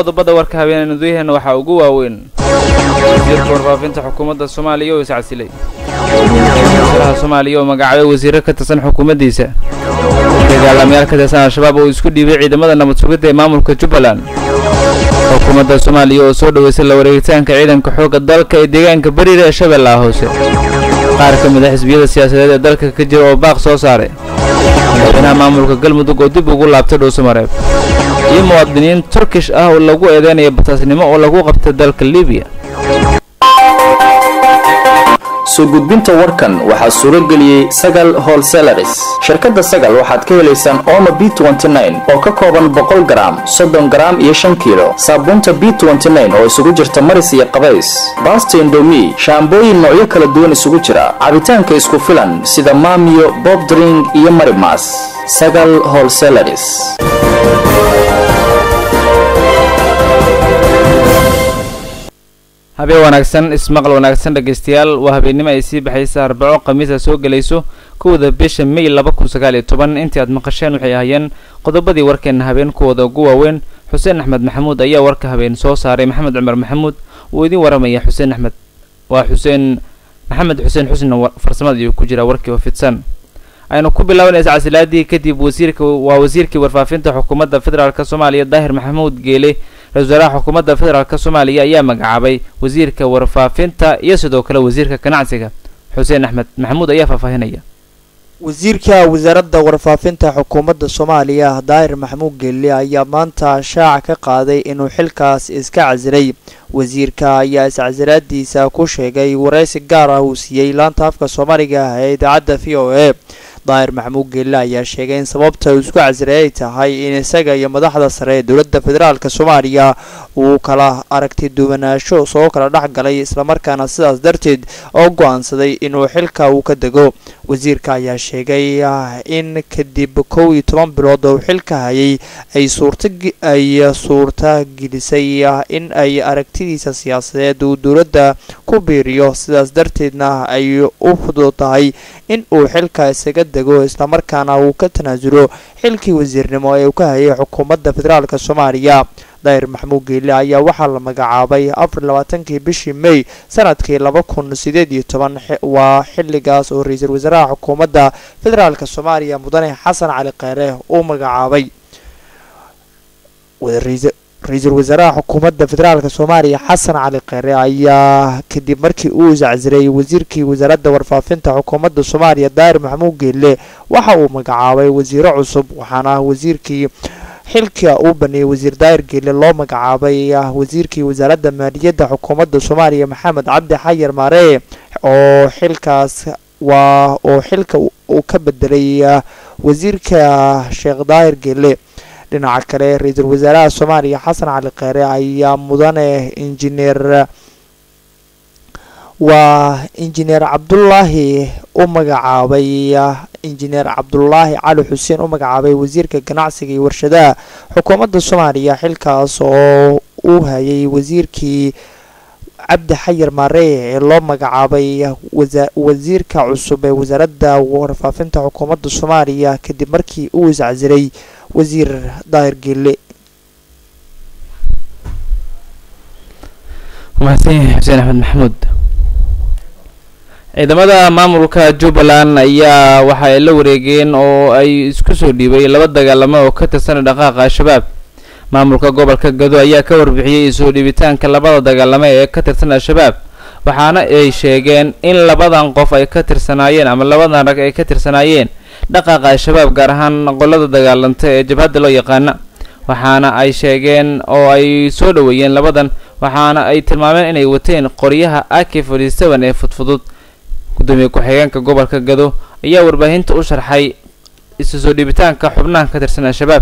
qodobada warka habeeneen udayaheena waxaa ugu waaweyn wasiirka warfaafinta xukuumadda soomaaliya oo iscasilay wasaaraha soomaaliya oo magacaabay wasiiro ka tirsan xukuumaddiisa dagaalamayaal ka tirsan al-shabaab oo isku dhiibay ciidamada nabad sugidda ee maamulka jubbaland xukuumadda soomaaliya oo soo dhoweysay la wareegitaanka ciidanka xoogga dalka ee deegaanka bariira ee shabeellaha hoose qaar ka mid a xisbiyada siyaasadeed ee dalka ka jira oo baaq soo saaray madaxweynaha maamulka galmudug oo dib ugu laabtay dhuusamareeb iyo muwaadiniin turkish ah oo lagu eedeynaya bataasnimo oo lagu qabtay dalka libiya soo gudbinta warkan waxaa suuro geliyey sagal holselaris shirkadda sagal waxaad ka helaysaan ooma b oo ka kooban boqol garaam soddon garaam iyo shan kiilo saabuunta b oo isugu jirta maris iyo qabays baasta indomi shaambooyin noocyo kala duwan isugu jira cabitaanka isku filan sida maamiyo bobdring iyo marimas sagal holselaris habeen wanaagsan ismaqal wanaagsan dhegaystayaal waa habeennimo ay sii baxaysa arbaco khamiisa soo gelayso kowda bisha may laba kun sagaal iyo toban intii aad maqasheen waxay ahaayeen qodobadii warkeenna habeen kuwooda ugu waaweyn xuseen axmed maxamuud ayaa warka habeen soo saaray maxamed cumar maxamuud wuu idiin waramaya xuseen axmed waa xuseen maxamed xuseen xusna farsamada ayuu ku jira warkii oo fidsan aynu ku bilaabanaysa casilaadii kadib wasiirka waa wasiirkii warfaafinta xukuumadda federaalk soomaaliya daahir maxamuud geele ra-isul wasaaraha xukuumadda federaalk soomaaliya ayaa magacaabay wasiirka warfaafinta iyo sidoo kale wasiirka ganacsiga xuseen axmed maxamuud ayaa faahfaahinaya wasiirka wasaaradda warfaafinta xukuumadda soomaaliya daahir maxamuud geelle ayaa maanta shaaca ka qaaday inuu xilkaas iska casilay wasiirka ayaa iscasilaadiisa ku sheegay waraysi gaar ah uu siiyey laanta afka soomaaliga ah ee idaacadda v o a daahir maxamuud geelle ayaa sheegay in sababta uu isku casilay ay tahay in isaga iyo madaxda sare ee dowladda federaalk soomaaliya uu kala aragti duwanaansho soo kala dhex galay islamarkaana sidaas darteed oo go-aansaday inuu xilka uu ka dego wasiirka ayaa sheegay in kadib kow iyo toban bilood oo xilka hayay ay suurtaay suurta gelisay in ay aragtidiisa siyaasadeed uu dowladda ku biiriyo sidaas darteedna ay u fudud tahay in uu xilka isaga dego islamarkaana uu ka tanaasulo xilkii wasiirnimo ee uu ka hayay xukuumadda federaalk soomaaliya daahir maxamuud geelle ayaa waxaa la magacaabay afar labaatankii bishii may sanadkii laba kun sideed iyo toban waa xilligaas oo ra-iisul wasaaraha xukuumadda federaalk soomaaliya mudane xasan cali kheyre uu magacaabay ra-iisul wasaaraha xukuumadda federaalk soomaaliya xasan cali kheyre ayaa kadib markii uu iscasiray wasiirkii wasaaradda warfaafinta xukuumadda soomaaliya daahir maxamuud geelle waxa uu magacaabay wasiiro cusub waxaana wasiirkii xilka uu baneeyey wasiir daahir geelle loo magacaabay wasiirkii wasaaradda maaliyadda xukuumadda soomaaliya maxamed cabdi xayar maaree oo xilkaas waa oo xilka uu ka bedelay wasiirka sheekh daahir geelle dhinaca kale ra-iisul wasaaraha soomaaliya xasan cali kheyre ayaa mudane injineer waa injineer cabdulaahi u magacaabay injineer cabdulaahi cali xuseen u magacaabay wasiirka ganacsiga iyo warshadaha xukuumadda soomaaliya xilkaas oo uu hayay wasiirkii cabdi xayar maaree ee loo magacaabay wasiirka cusub ee wasaaradda warfaafinta xukuumadda soomaaliya kadib markii uu iscasiray wasiir daahir geelle mahadsanyahay xuseen axmed maxamuud ciidamada maamulka jubbaland ayaa waxa ay la wareegeen oo ay isku soo dhiibay laba dagaalamo oo ka tirsan dhaqaaqa al-shabaab maamulka gobolka gado ayaa ka warbixiyey soo dhiibitaanka labada dagaalamo ee ka tirsan al-shabaab waxaana ay sheegeen in labadan qof ay ka tirsanaayeen ama labadan rag ay ka tirsanaayeen dhaqaaqa al-shabaab gaar ahaan qolada dagaalanta ee jabhadda loo yaqaana waxaana ay sheegeen oo ay soo dhoweeyeen labadan waxaana ay tilmaameen inay wateen qoryaha ak forty seven ee fudfudud gudoomiye ku-xigeenka gobolka gado ayaa warbaahinta u sharxay isu soo dhiibitaanka xubnaha ka tirsan al-shabaab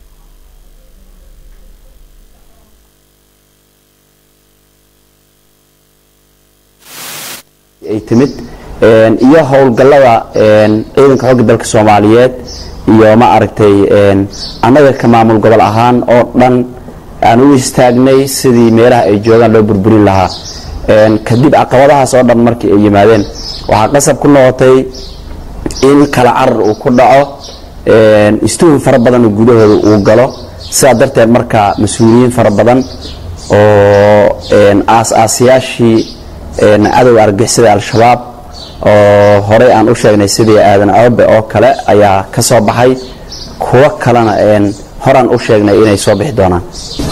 ay timid iyo howlgallada ciidanka xoogga dalka soomaaliyeed iyo ma aragtay annaga ka maamul gobol ahaan oo dhan aan u istaagnay sidii meelaha ay joogaan loo burburin lahaa kadib caqabadahaas oo dhan markii ay yimaadeen waxaa qasab ku noqotay in kala carar uu ku dhaco istuhun fara badan gudahooda uu galo sidaa darteed marka mas-uuliyiin fara badan oo aas-aasayaashii cadowga argixisada al-shabaab oo horey aan u sheegnay sidii aadan ababe oo kale ayaa ka soo baxay kuwo kalena horaan u sheegnay inay soo bixi doonaan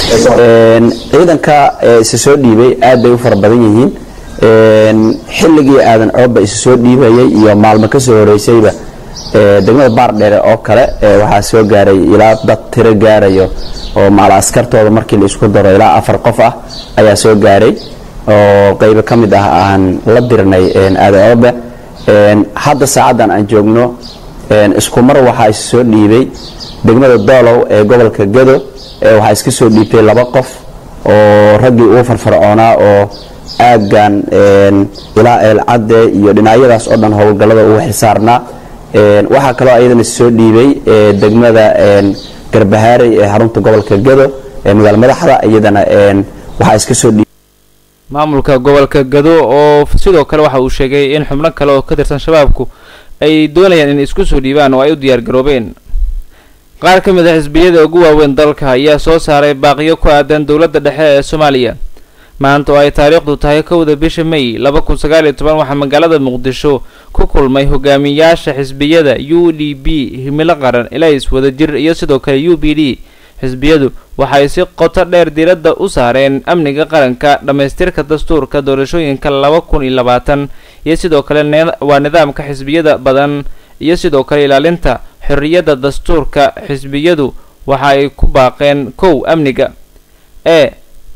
ciidanka isa soo dhiibay aad bay u fara badan yihiin xilligii aadan ababe isa soo dhiibayay iyo maalmo ka soo horeysayba degmada baardheere oo kale waxaa soo gaaray ilaa dad tiro gaarayo oo maala askartooda markii la isku daro ilaa afar qof ah ayaa soo gaaray oo qaybo ka mid ah aan la dirnay aadan ababe hadda saacaddan aan joogno isku mar waxaa is soo dhiibay degmada doolow ee gobolka gado waxaa iska soo dhiibtay laba qof oo raggii ugu farfarcoonaa oo aaggan ilaa eelcadde iyo dhinacyadaas oo dhan howlgallada ugu xilsaarnaa waxaa kaloo ayadana soo dhiibay degmada garbahaarey ee xarunta gobolka gado ee magaala madaxda iyadana waxaa iska soo dhiibay maamulka gobolka gado oo sidoo kale waxa uu sheegay in xubno kale oo ka tirsan shabaabku ay doonayaan inay isku soo dhiibaan oo ay u diyaar garoobeen qaar ka mid a xisbiyada ugu waaweyn dalka ayaa soo saaray baaqiyo ku aadan dowladda dhexe ee soomaaliya maanta oo ay taariikhdu tahay kowda bisha may laba kun sagaal iyo toban waxaa magaalada muqdisho ku kulmay hogaamiyaasha xisbiyada u d b himilo qaran ilays wadajir iyo sidoo kale u b d xisbiyadu waxay si qoto dheer diiradda u saareen amniga qaranka dhammaystirka dastuurka doorashooyinka laba kun iyo labaatan iyo sidoo kale waa nidaamka xisbiyada badan iyo sidoo kale ilaalinta xorriyadda dastuurka xisbiyadu waxa ay ku baaqeen kow amniga ee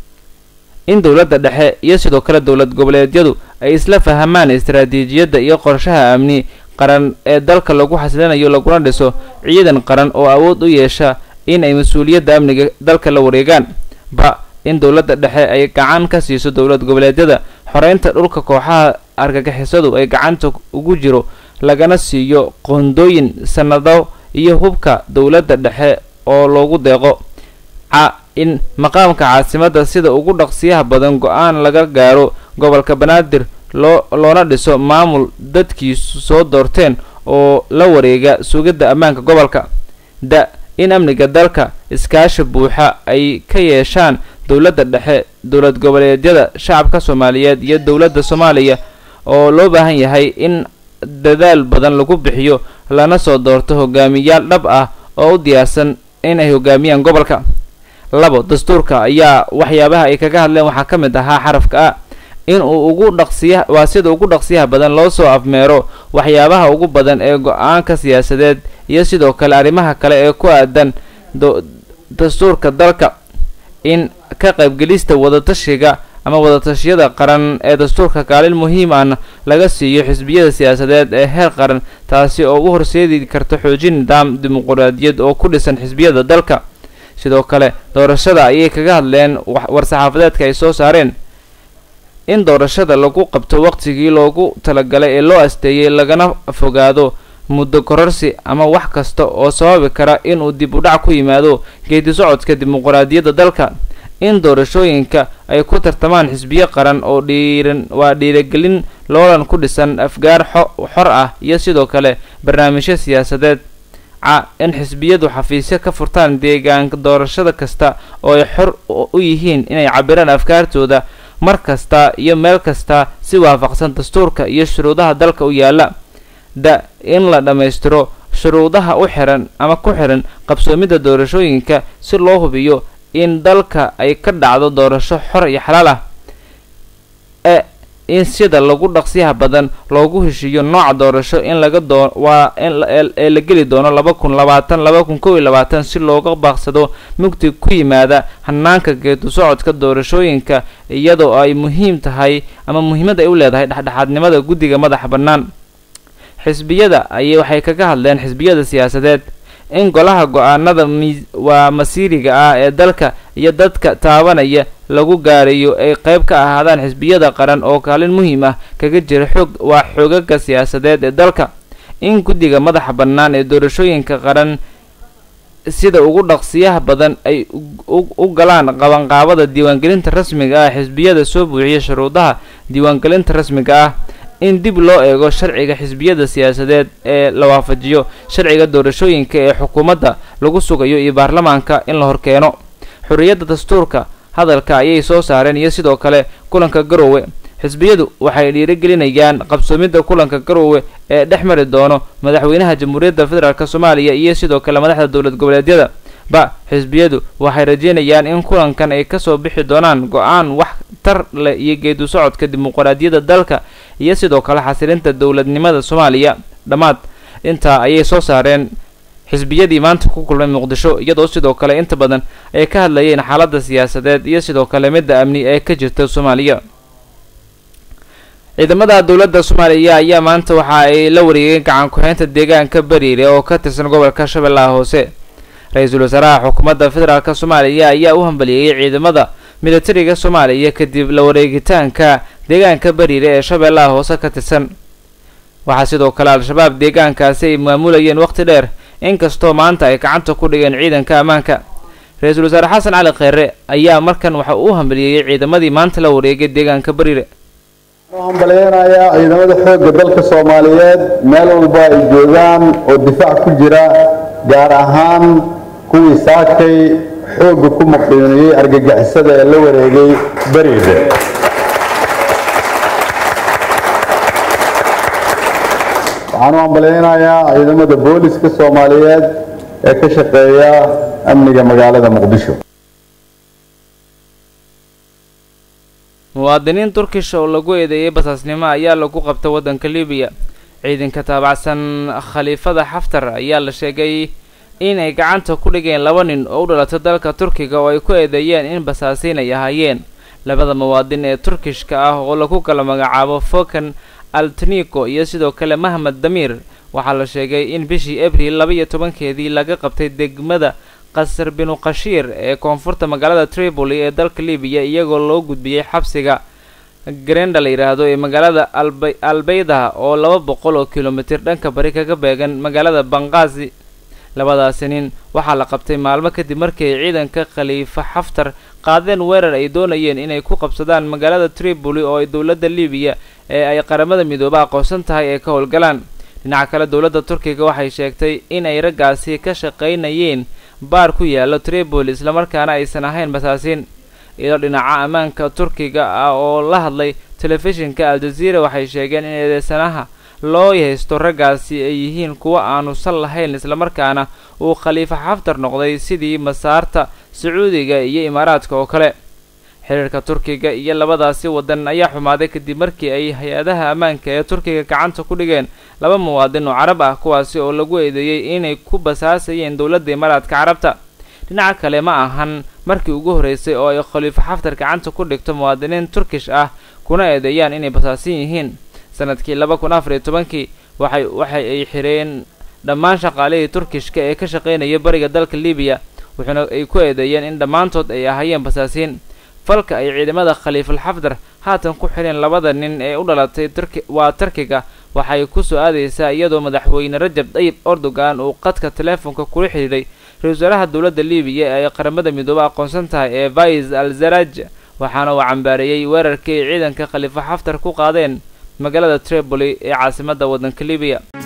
in dowladda dhexe iyo sidoo kale dowlad goboleedyadu ay isla fahamaan istaraatiijiyadda iyo qorshaha amni qaran ee dalka lagu xasilinayo laguna dhiso ciidan qaran oo awood u yeesha in ay mas-uuliyadda amniga dalka la wareegaan ba in dowladda dhexe ay gacan ka siiso dowlad goboleedyada xoreynta dhulka kooxaha argagixisadu ay gacanta ugu jiro lagana siiyo qoondooyin sanado iyo hubka dowladda dhexe oo loogu deeqo ca in maqaamka caasimadda sida ugu dhaqsiyaha badan go-aan laga gaaro gobolka banaadir loo loona dhiso maamul dadkiisu soo doorteen oo la wareega sugidda ammaanka gobolka da in amniga dalka iskaashi buuxa ay ka yeeshaan dowladda dhexe dowlad goboleedyada shacabka soomaaliyeed iyo dowladda soomaaliya oo loo baahan yahay in dadaal badan lagu bixiyo lana soo doorto hogaamiyaal dhab ah oo u diyaarsan in ay hogaamiyaan gobolka labo dastuurka ayaa waxyaabaha ay kaga hadleen waxaa ka mid ahaa xarafka a in uu ugu dhaqsiya waa sida ugu dhaqsiyaha badan loo soo afmeero waxyaabaha ugu badan ee go-aanka siyaasadeed iyo sidoo kale arrimaha kale ee ku aadan dastuurka dalka in ka qaybgelista wadatashiga ama wadatashyada qaran ee dastuurka kaalin muhiim ahna laga siiyo xisbiyada siyaasadeed ee heer qaran taasi oo u horseedi karta xoojin nidaam dimuquraadiyad oo ku dhisan xisbiyada dalka sidoo kale doorashada ayay kaga hadleen war-saxaafadeedka ay soo saareen in doorashada lagu qabto waqtigii loogu talagalay ee loo asteeyey lagana fogaado muddo kororsi ama wax kasta oo sababi kara inuu dib u dhac ku yimaado geedi socodka dimuquraadiyadda dalka in doorashooyinka ay ku tartamaan xisbiyo qaran oo dhiiran waa dhiiragelin loolan ku dhisan afgaar xor ah iyo sidoo kale barnaamijyo siyaasadeed ca in xisbiyadu xafiisyo ka furtaan deegaanka doorashada kasta oo ay xor u yihiin inay cabiraan afkaartooda mar kasta iyo meel kasta si waafaqsan dastuurka iyo shuruudaha dalka u yaala da in la dhammaystiro shuruudaha u xiran ama ku xiran qabsoomidda doorashooyinka si loo hubiyo in dalka ay ka dhacdo doorasho xor iyo xalaal ah e in sida lagu dhaqsiyaha badan loogu heshiiyo nooca doorasho in laga doo waa ee la geli doono laba kun labaatan laba kun kow iyo labaatan si looga baaqsado mugdi ku yimaada hanaanka geedu socodka doorashooyinka iyadoo ay muhiim tahay ama muhiimad ay u leedahay dhexdhexaadnimada guddiga madaxa bannaan xisbiyada ayay waxay kaga hadleen xisbiyada siyaasadeed in golaha go-aanada mi waa masiiriga ah ee dalka iyo dadka taabanaya lagu gaarayo ay qayb ka ahaadaan xisbiyada qaran oo kaalin muhiim ah kaga jira xoog waa xoogaga siyaasadeed ee dalka in guddiga madaxa bannaan ee doorashooyinka qaran sida ugu dhaqsiyaha badan ay u galaan qabanqaabada diiwaangelinta rasmiga ah xisbiyada soo buuxiya shuruudaha diiwaangelinta rasmiga ah in dib loo eego sharciga xisbiyada siyaasadeed ee la waafajiyo sharciga doorashooyinka ee xukuumadda lagu sugayo iyo baarlamaanka in la horkeeno xorriyadda dastuurka hadalka ayay soo saareen iyo sidoo kale kulanka garoowe xisbiyadu waxay dhiirigelinayaan qabsoomidda kulanka garoowe ee dhex mari doono madaxweynaha jamhuuriyadda federaalk soomaaliya iyo sidoo kale madaxda dowlad goboleedyada ba xisbiyadu waxay rajeynayaan in kulankan ay kasoo bixi doonaan go-aan wax tar leh iyo geedu socodka dimuqraadiyadda dalka iyo sidoo kale xasilinta dowladnimada soomaaliya dhammaad intaa ayay soo saareen xisbiyadii maanta ku kulmay muqdisho iyadoo sidoo kale inta badan ay ka hadlayeen xaaladda siyaasadeed iyo sidoo kale midda amni ee ka jirta soomaaliya ciidamada dowladda soomaaliya ayaa maanta waxa ay la wareegeen gacan ku-xeynta deegaanka bariire oo ka tirsan gobolka shabeellaha hoose ra-iisul wasaaraha xukuumadda federaalk soomaaliya ayaa u hambaliyeeyey ciidamada militariga soomaaliya kadib la wareegitaanka deegaanka bariire ee shabeellaha hoose ka tirsan waxaa sidoo kale al-shabaab deegaankaasi ay maamulayeen waqti dheer inkastoo maanta ay gacanta ku dhigeen ciidanka ammaanka ra-iisul wasaare xasan cali kheyre ayaa markan waxa uu u hambaliyeeyey ciidamadii maanta la wareegay deegaanka bariire waxaan balyeynayaa ciidamada xoogga dalka soomaaliyeed meel walba ay joogaan oo difaac ku jira gaar ahaan kuwii saakay xoogga ku maqiiniyey argagixisada ee la wareegay beriide waxaan u hambalyeynayaa ciidamada booliska soomaaliyeed ee ka shaqeeya amniga magaalada muqdisho muwaadiniin turkish oo lagu eedeeyey basaasnimo ayaa lagu qabtay waddanka libiya ciidanka taabacsan khaliifada xaftar ayaa la sheegay inay gacanta ku dhigeen laba nin oo u dhalatay dalka turkiga oo ay ku eedeeyeen in basaasiin ay ahaayeen labada muwaadin ee turkishka ah oo lagu kala magacaabo fokan altniko iyo sidoo kale mahmed damiir waxaa la sheegay in bishii abril laba iyo tobankeedii laga qabtay degmada qasar binu khashiir ee koonfurta magaalada tripoli ee dalka libiya iyagoo loo gudbiyey xabsiga grenda la yidhaahdo ee magaalada alba albeyda oo laba boqol oo kilomitir dhanka bari kaga beegan magaalada banqaasi labadaasi nin waxaa la qabtay maalmo kadib markii ay ciidanka khaliifa xaftar qaadeen weerar ay doonayeen inay ku qabsadaan magaalada tripoli oo ay dowladda libiya ee ay qaramada midooba aqoonsan tahay ee ka howlgalaan dhinaca kale dowladda turkiga waxay sheegtay in ay raggaasi ka shaqaynayeen baar ku yaalo tripoli islamarkaana aysan ahayn basaasiin iyadoo dhinaca ammaanka turkiga ah oo la hadlay telefishinka al-jazeera waxay sheegeen in eedeysanaha loo haysto raggaasi ay yihiin kuwo aanu sal lahayn islamarkaana uu khaliifa xaftar noqday sidii masaarta sacuudiga iyo imaaraadka oo kale xiriirka turkiga iyo labadaasi waddan ayaa xumaaday kadib markii ay hay-adaha ammaanka ee turkiga gacanta ku dhigeen laba muwaadin oo carab ah kuwaasi oo lagu eedeeyey inay ku basaasayeen dowladda imaaraadka carabta dhinaca kale ma ahan markii ugu horreysay oo ay khaliifo xaftar gacanta ku dhigto muwaadiniin turkish ah kuna eedeeyaan inay basaasan yihiin sanadkii laba kun afar iyo tobankii waxay waxa ay xireen dhammaan shaqaalihii turkishka ee ka shaqaynaya bariga dalka libiya wuxuuna ay ku eedeeyeen in dhammaantood ay ahaayeen basaasiin falka ay ciidamada khaliifal xafdar haatan ku xidheen labada nin ee u dhalatay turki waa turkiga waxay ku soo aadaysaa iyadoo madaxweyne rajab dayib erdogan uu qadka teleefonka kula xidhiidhay ra-isul wasaaraha dowladda libiya ee ay qaramada midoobe aqoonsan tahay ee vais al zaraj waxaana uu cambaareeyey weerarkii ay ciidanka khaliifo xaftar ku qaadeen magaalada tripoli ee caasimadda waddanka libiya